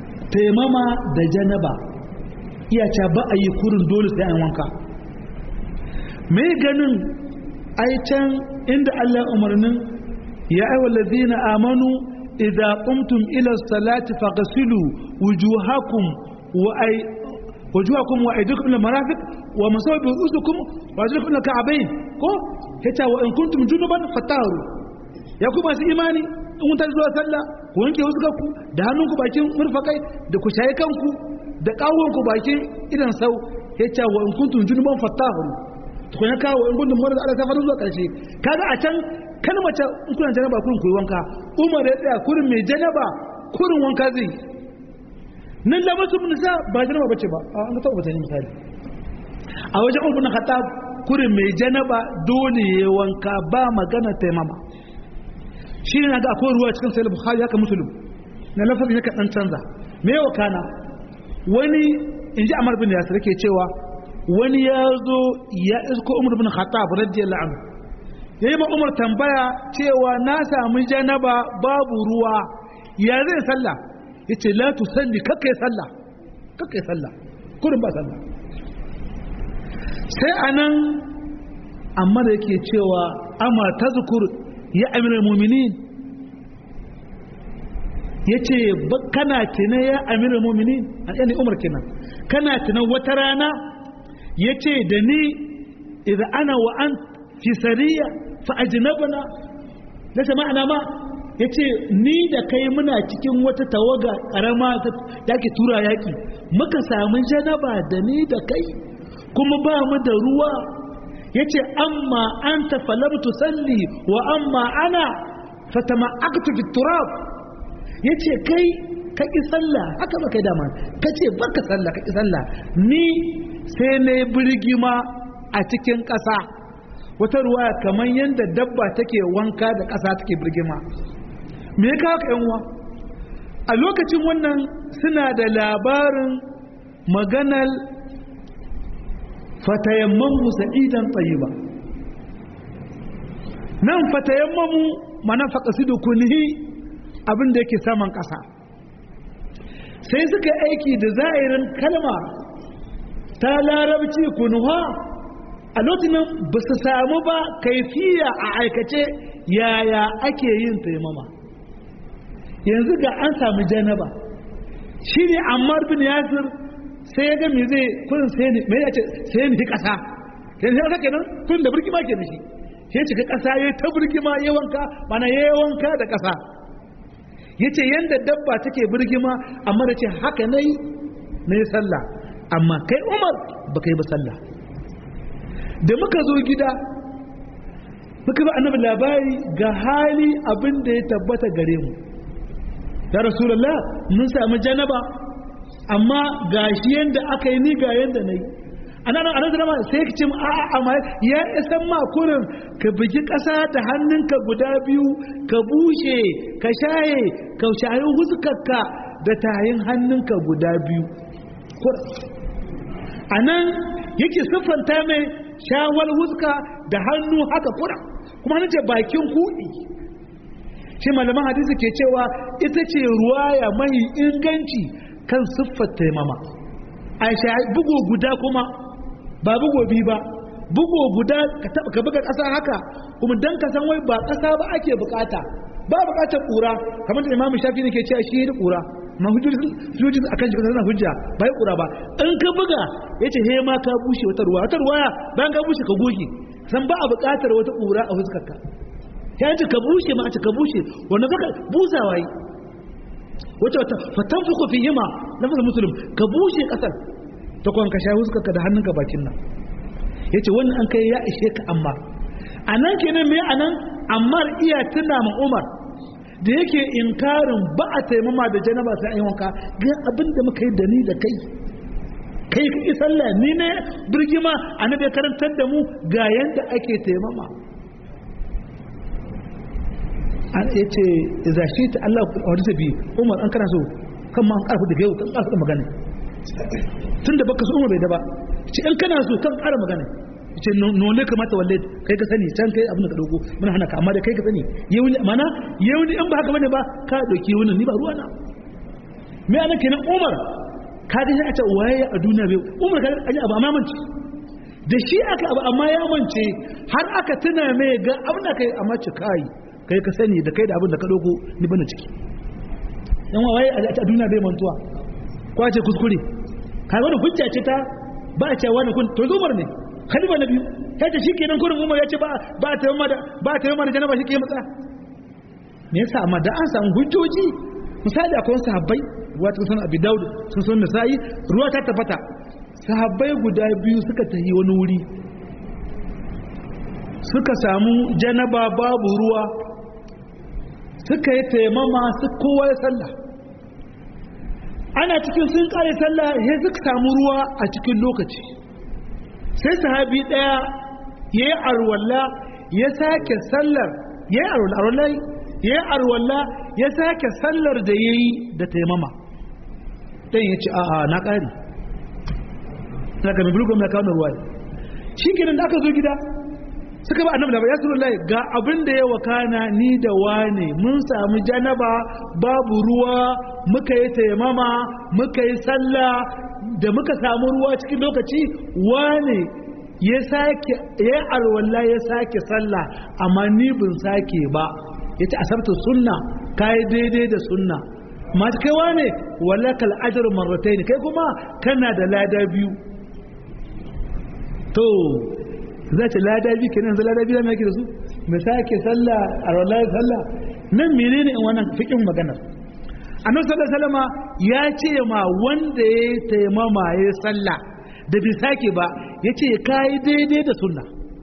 taimama da janaba iya ca ba a yi kurin dole sai an wanka mai ganin ai can inda Allah umarnin ya aiwa lazina amanu idza qumtum ila salati faghsilu wujuhakum wa ay wujuhakum wa aydikum ila marafiq wa masawu bi rusukum wa ajlikum ila ka'bayn ko yace wa in kuntum junuban fataharu ya ku masu imani in kun tashi zuwa sallah ku wanke ku da hannunku bakin murfakai da ku shaye kanku da kawonku bakin idan sau yace wa in kuntum junuban fataharu tukun ya kawo in gudun mara da ala safarin zuwa ƙarshe kaga a can kalmata in kuna janaba kurin koyi wanka umar ya tsaya kurin mai janaba kurin wanka zai nan da masu nisa ba janaba bace ba an ga taɓa batani misali a wajen umar na khattab kurin mai janaba dole ya wanka ba magana taimama shi ne ga akwai ruwa cikin sayar bukhari haka musulun na lafazin ya dan canza me yawa kana wani in ji amar bin yasir ke cewa wani ya zo ya isko umar bin khattab radiyallahu anhu ya yi umar tambaya cewa na sami janaba babu ruwa ya zai sallah ya ce la tu salli kakkai sallah kakkai sallah kurin ba sallah sai anan amma da yake cewa amma ta zukur ya amiral muminin ya ce kana tina ya amiral muminin a yani umar kenan kana tina wata rana ya ce da ni idan ana wa an fi sariya fa ajnabana na ma'ana ma ya ce ni da kai muna cikin wata tawaga karama da ke tura yaƙi muka samu janaba da ni da kai kuma ba mu da ruwa ya ce amma an tafalamtu salli wa amma ana fatama aktu fi turab ya ce kai ka ƙi sallah haka ba kai dama ka ce baka sallah ka ƙi sallah ni sai na yi birgima a cikin ƙasa wata ruwa kamar yadda dabba take wanka da ƙasa take birgima me ya kawo yanwa a lokacin wannan suna da labarin maganar fatayammamu sa'idan tsayiba nan fatayammamu mana faƙasidu kunihi abin da yake saman ƙasa sai suka aiki da za'irin kalma ta larabci kunuwa a lokacin ba su samu ba kaifiya a aikace yaya ake yin taimama yanzu ga an samu janaba shi ne ammar bin yasir sai ya ga me zai kurin sai ne mai yace sai ne kasa sai ne haka kenan kun da burkima ke da shi sai cika kasa yayi ta burkima yayi wanka mana yayi wanka da kasa yace yanda dabba take burgima amma da ce haka nayi nayi sallah amma kai Umar ba kai ba sallah da muka zo gida muka ba annabi labari ga hali abin da ya tabbata gare mu ya rasulullah mun samu janaba amma ga shi yanda aka yi ni ga yanda na yi a nan a nan sai ka ce a amma ya isan ma kurin ka bugi ƙasa da hannunka guda biyu ka bushe ka shaye ka shayi huskarka da tayin hannunka guda biyu a nan yake siffanta mai shawar huska da hannu haka kura kuma hannun ce bakin kuɗi shi malaman hadisi ke cewa ita ce ruwaya mai inganci kan siffar taimama aisha bugo guda kuma ba bugo bi ba bugo guda ka buga ƙasa haka kuma dan ka san wai ba ƙasa ba ake bukata ba bukatar ƙura kamar da imamu shafi ne ke cewa shi da ƙura ma hujjoji akan shi kasar hujja ba ya ƙura ba in ka buga ya ce he ma ka bushe wata ruwa wata ruwa bayan ka bushe ka goge san ba a bukatar wata ƙura a fuskarka ya ce ka bushe ma a ce ka bushe wanda zaka busawa yi wata wata fatan fuku fi hima na fasa musulun ka bushe kasar ta kwan ka shayi huskarka da hannunka bakin nan ya ce wannan an kai ya ishe ka amma a nan kenan mai a nan amma iya tuna ma umar da yake inkarin ba a taimama da janaba sai an yi wanka ga abin da muka yi da ni da kai kai ka sallah ni ne birgima annabi karantar da mu ga yanda ake taimama an ya ce za shi ta Allah a wadda bi umar an kana so kan ma an karfi daga yau kan karfi da magana tun da baka so umar bai da ba ce in kana so kan kara magana ce nole kamata walle kai ka sani can kai abin da ka dauko muna hana ka amma da kai ka sani yau ne mana yau ne in ba haka bane ba ka dauki wani ni ba ruwa na me anan kenan umar ka ga a ce waye a duniya bai umar ka ga abu amamanci da shi aka abu amma ya mance har aka tuna mai ga abin da kai amma ci kai kai ka sani da kai da abin da ka doko ni bana ciki yan waye a duniya bai mantuwa ko a ce kuskure ka wani hujja ce ta ba a ce wani kun to zumar ne khalifa na biyu ya ce shikenan kurin umar ya ce ba ba ta yamma da ba ta yamma da janaba shi ke matsa me yasa amma da an samu hujjoji misali akwai wasu sahabbai ruwa ta sunan abi daud sun sunan nasa'i ruwa ta tabbata sahabbai guda biyu suka tafi wani wuri suka samu janaba babu ruwa suka yi taimama su kowa ya sallah ana cikin sun kare sallah ya suka samu ruwa a cikin lokaci sai sahabi daya ya yi arwalla ya sake sallar ya yi arwalla ya yi arwalla ya sake sallar da ya yi da taimama ɗan ya ce a'a na ƙari na ga mabulgum na kawo ruwa shi kenan da aka zo gida suka ba annabi labari ya suru lai ga abin da ya wakana ni da wane mun samu janaba babu ruwa muka yi taimama muka yi sallah da muka samu ruwa cikin lokaci wane ya sake ya alwala ya sake sallah amma ni bin sake ba ya ce asabta sunna kai daidai da sunna masu kai wane walakal ajru marratayn kai kuma kana da lada biyu to za ta lada biyu kenan za lada biyu da mai da su mai sake sallah a rawar sallah nan menene in wannan fikin maganar annabi sallallahu alaihi wasallam ya ce ma wanda ya taimama ya sallah da bai sake ba ya ce kai daidai da sunna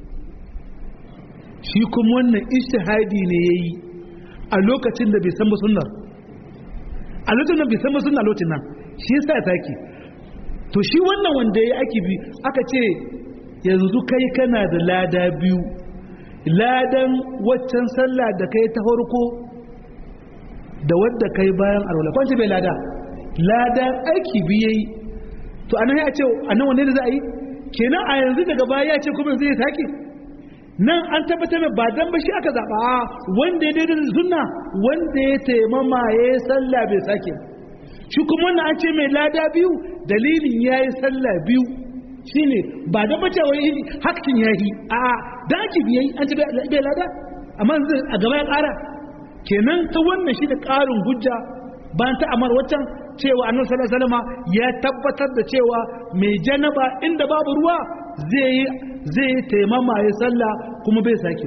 shi kuma wannan ishtihadi ne yayi a lokacin da bai san ba sunnar a lokacin da bai san ba sunna lokacin nan shi yasa ya sake to shi wannan wanda ya aiki bi aka ce yanzu kai kana da lada biyu ladan waccan sallah da kai ta farko da wadda kai bayan arwala kwanci bai lada ladan aiki biye to anan ya ce anan wanne da za a yi kenan a yanzu daga baya ya ce kuma zai sake nan an tabbatar mai ba dan bashi aka zaba wanda ya daidai da sunna wanda ya taimama ya yi sallah bai sake shi kuma wannan an ce mai lada biyu dalilin ya yi sallah biyu shine ba da bace wai hakkin yayi a da ake biyayi an ci bai lada amma a gaba ya kara kenan ta wannan shi da karin hujja bayan ta amar waccan cewa annabi sallallahu alaihi wasallam ya tabbatar da cewa mai janaba inda babu ruwa zai yi zai yi taimama ya sallah kuma bai sake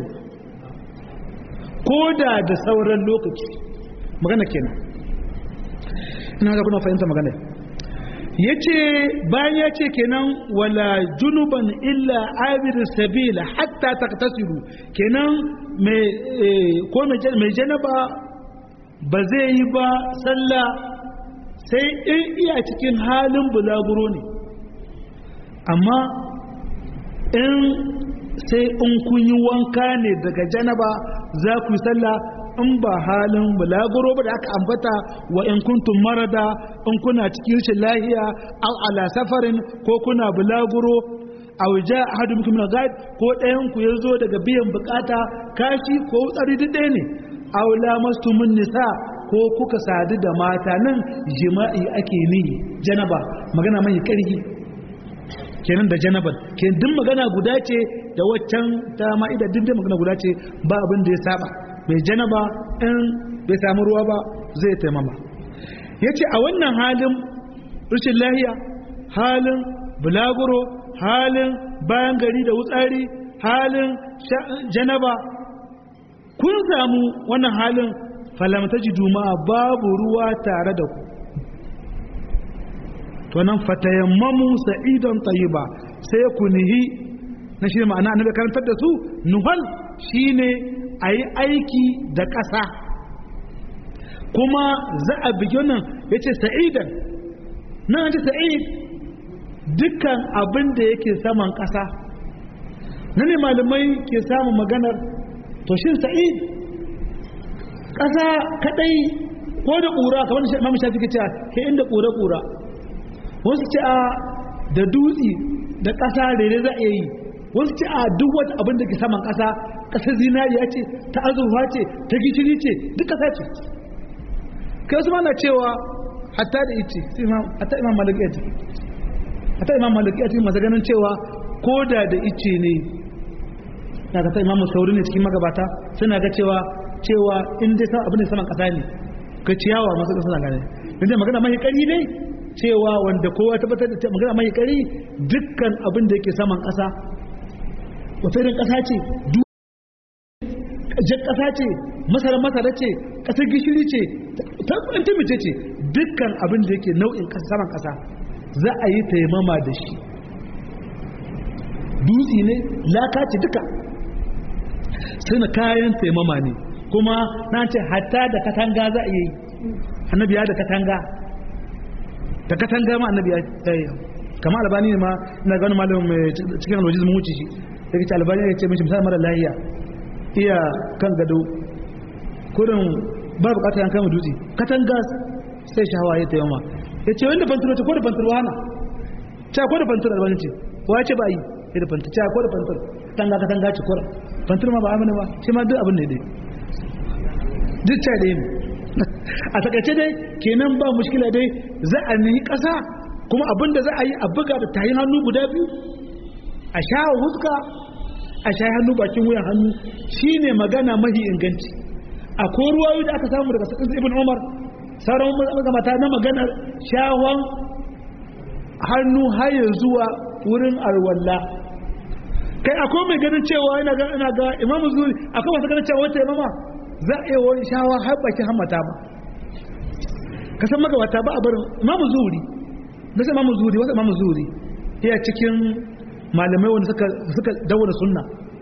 ko da da sauran lokaci magana kenan ina ga kuna fahimta magana ya ce bayan ya ce kenan wala junuban illa abir sabila hatta taktasiru kenan ko mai janaba ba zai yi ba sallah sai in iya cikin halin bulaguro ne amma in sai in kun yi wanka ne daga janaba za ku yi sallah in ba halin bulaguro ba da aka ambata wa in kuntum marada in kuna cikin rashin lahiya aw ala safarin ko kuna bulaguro aw ja ahadum minkum ghaib ko ɗayan ku yazo daga biyan bukata kashi ko tsari duk ɗaya ne aw lamastumun nisa ko kuka sadu da mata nan jima'i ake ni janaba magana mai karhi kenan da janabar ke duk magana guda ce da waccan ta ma'ida duk magana guda ce ba abin da ya saba mai janaba in bai samu ruwa ba zai taimama ya ce a wannan halin rashin lahiya halin bulaguro halin bayan gari da wutsari halin janaba kun samu wannan halin falamta ji juma'a babu ruwa tare da ku to nan fatayammamu sa'idan tayyiba sai ku nihi na shi ma'ana annabi karantar da su nuhal shine ayi aiki da ƙasa kuma za a bigi nan yace sa'idan nan ce sa'id dukkan abin da yake saman ƙasa na ne malamai ke samun maganar to shin sa'id ƙasa kadai ko da ƙura kamar da mamu shafi ke cewa ke inda ƙura-ƙura wasu ce a da dutse da ƙasa rere za a yi wasu ce a duk wata abin da ke saman ƙasa ƙasar zinariya ce ta azurfa ce ta gishiri ce duk ƙasa ce kai wasu mana cewa hatta da ice hatta imam malaki ya ce hatta imam malaki ya ce masu ganin cewa koda da ice ne na ga imamu sauri ne cikin magabata suna ga cewa cewa in dai san abin da saman kasa ne ka ciyawa masu kasa suna gane in dai magana mai kari ne cewa wanda kowa tabbatar da magana mai kari dukkan abin da yake saman kasa wata irin kasa ce jan kasa ce masara masara ce kasar gishiri ce ta kudin mace ce dukkan abin da yake nau'in kasa saman kasa za a yi taimama da shi dutse ne laka ce duka suna kayan taimama ne kuma na ce hatta da katanga za a yi annabi ya da katanga da katanga ma annabi ya yi kama albani ne ma ina gani malamin mai cikin alwajiz mun wuce shi da ke albani ya ce mishi misali mara lahiya iya kan gado kurin ba bukatar yan kama dutse katanga sai shahawa ya taimama ya ce wanda fanturo ce ko da fanturo hana ta ko da fanturo albani ce wa ce ba yi ya da fanturo ko da fanturo katanga katanga ce kura fanturo ma ba amina ba shi ma duk abin ne dai duk ta da yi a takaice dai kenan ba mushkila dai za a nihi ƙasa kuma abin da za a yi a buga da tayin hannu guda biyu a sha huska a sha hannu bakin wuyan hannu shine magana mahi inganci akwai ruwayoyi da aka samu daga sakin ibn umar sauran magamata na magana shawon hannu haye zuwa wurin alwalla kai akwai mai ganin cewa ina ga ina ga imamu zuri akwai masu ganin cewa wata imama za a yi wani shawa har bakin hammata ba ka san magabata ba a barin imamu zuri na sai imamu zuri wasu imamu zuri iya cikin malamai wanda suka suka dawo da sunna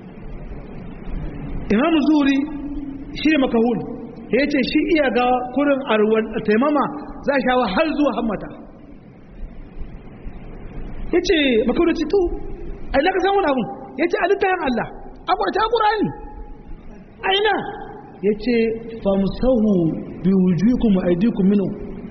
imamu zuri shi ne makahul ya ce shi iya ga kurin arwan taimama za a shawa har zuwa hammata ya ce makahul ci to a ina ka samu wani abun ya ce a littafin Allah akwai ta ƙurani aina ya ce famsahu bi wujukum wa aydikum minhu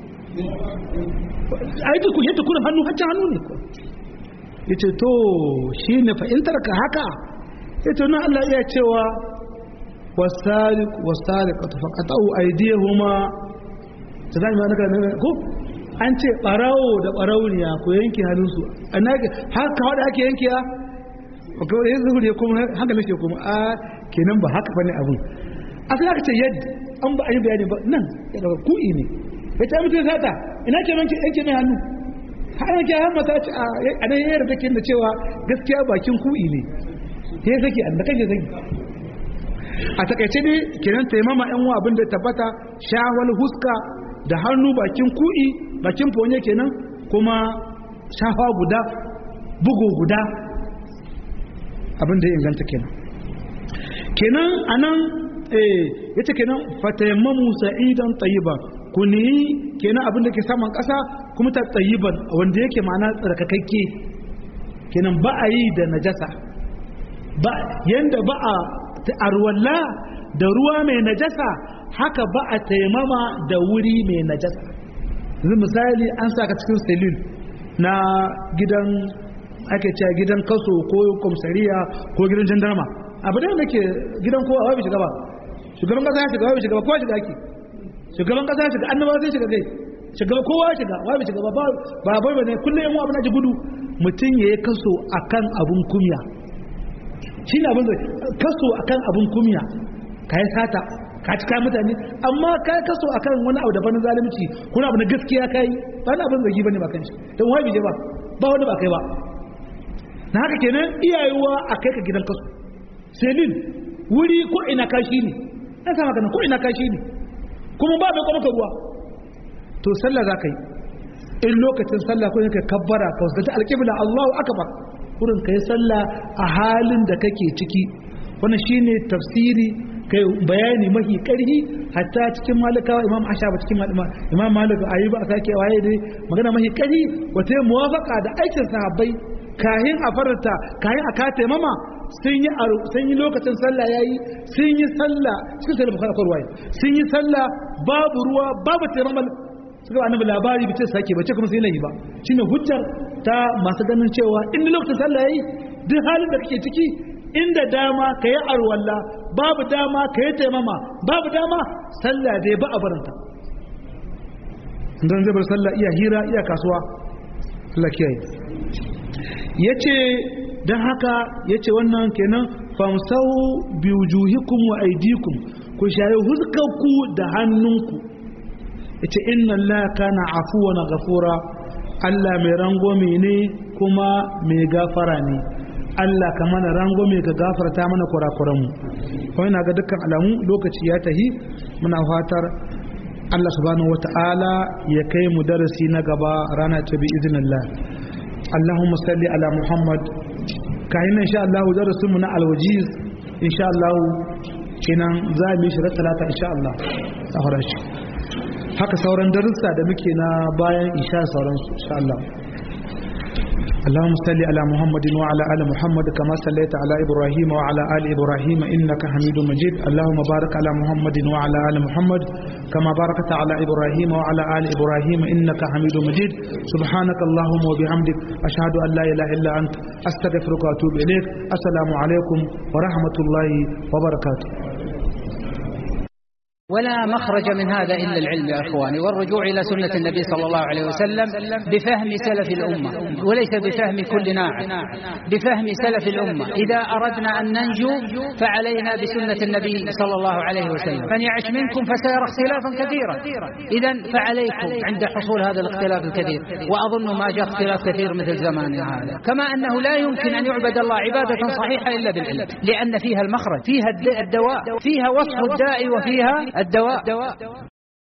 aydikum yadda kuna hannu haccan hannu ne ya ce to shi ne fahimtar ka haka ya ce na Allah iya cewa wasariq wasariqatu faqatu aydihuma tazani ma naka ko an ce barawo da barawniya ko yanke hannunsu annaga har ka wada ake yankewa ko yanzu ne kuma haka nake kuma a kenan ba haka bane abun asali aka ce yadda an ba a yi bayani ba nan ya daga ku'i ne ya ce mutum sata ina ke manke yanke mai hannu har yanke har mata ce a nan yayar take da cewa gaskiya bakin ku'i ne ya saki an da kake saki a takaice ne kenan taimama yan wa abin da tabbata shawal huska da hannu bakin ku'i bakin fonye kenan kuma shafa guda bugu guda abin da ya inganta kenan kenan anan ya ce kenan fatayammamu sa'idan tayyiban ku ne kenan abin da ke saman ƙasa kuma ta tayyiban wanda yake ma'ana tsarkakakke kenan ba a yi da najasa ba yanda ba a arwalla da ruwa mai najasa haka ba a taimama da wuri mai najasa yanzu misali an saka cikin selil na gidan ake cewa gidan kaso ko komsariya ko gidan jandarma abu da ke gidan kowa wai bai shiga ba shugaban kasa ya shiga wai bai shiga ba kowa shiga ake shugaban kasa ya shiga annabawa sai shiga kai shiga kowa ya shiga wai bai shiga ba ba bai bane kullum yan abin da ji gudu mutum yayi kaso akan abun kumya shine abin da kaso akan abun kumya kai sata ka cika mutane amma kai kaso akan wani abu daban zalunci kuna abu na gaskiya kai ba na abin zagi bane ba kan shi dan wai bai ba ba wanda ba kai ba na haka kenan iyayewa a kai ka gidan kaso selin wuri ko ina kashi ne na sama kana ko ina kashi ne kuma ba mai kwamaka ruwa to sallah za ka yi in lokacin sallah ko ka kabbara ka wasu alƙibla Allahu akbar kurin ka yi sallah a halin da kake ciki wannan shine tafsiri kai bayani mahi karhi hatta cikin malikawa imam ashaba cikin imam malik ayi ba a sake waye dai magana mahi karhi wata muwafaka da aikin sahabbai kahin a farta kahin a kata mama sun yi sun yi lokacin sallah yayi sun yi sallah cikin sallah bukhari ko ruwaya sun yi sallah babu ruwa babu taimamal suka ba annabi labari bace sake bace kuma sai lahi ba shine hujjar ta masu ganin cewa in lokacin sallah yayi duk halin da kake ciki inda dama kayi arwalla babu dama kayi taimama babu dama sallah dai ba a baranta dan zai bar sallah iya hira iya kasuwa Allah kiyaye ya ce don haka ya ce wannan kenan famsau biwujuhikum wa aidikum ku shayi huskarku da hannunku ya ce inna Allah kana afuwa na gafura Allah mai rangwame ne kuma mai gafara ne Allah ka mana rangwame ka gafarta mana kurakuranmu kawai na ga dukkan alamu lokaci ya tahi muna fatar Allah subhanahu wata'ala ya kai mu darasi na gaba rana ta bi iznillah Allahumma salli ala Muhammad kayan insha Allah darasin mu na alwajiz insha Allah kenan za mu yi shi talata insha Allah a fara shi haka sauran darussa da muke na bayan isha sauran su insha Allah اللهم صل على محمد وعلى ال محمد كما صليت على ابراهيم وعلى ال ابراهيم انك حميد مجيد اللهم بارك على محمد وعلى ال محمد كما باركت على ابراهيم وعلى ال ابراهيم انك حميد مجيد سبحانك اللهم وبحمدك اشهد ان لا اله الا انت استغفرك واتوب اليك السلام عليكم ورحمه الله وبركاته ولا مخرج من هذا إلا العلم يا أخواني والرجوع إلى سنة النبي صلى الله عليه وسلم بفهم سلف الأمة وليس بفهم كل ناعم بفهم سلف الأمة إذا أردنا أن ننجو فعلينا بسنة النبي صلى الله عليه وسلم من يعش منكم فسيرى اختلافا كثيرا إذا فعليكم عند حصول هذا الاختلاف الكثير وأظن ما جاء اختلاف كثير مثل زماننا هذا كما أنه لا يمكن أن يعبد الله عبادة صحيحة إلا بالعلم لأن فيها المخرج فيها الدواء فيها وصف الداء وفيها الدواء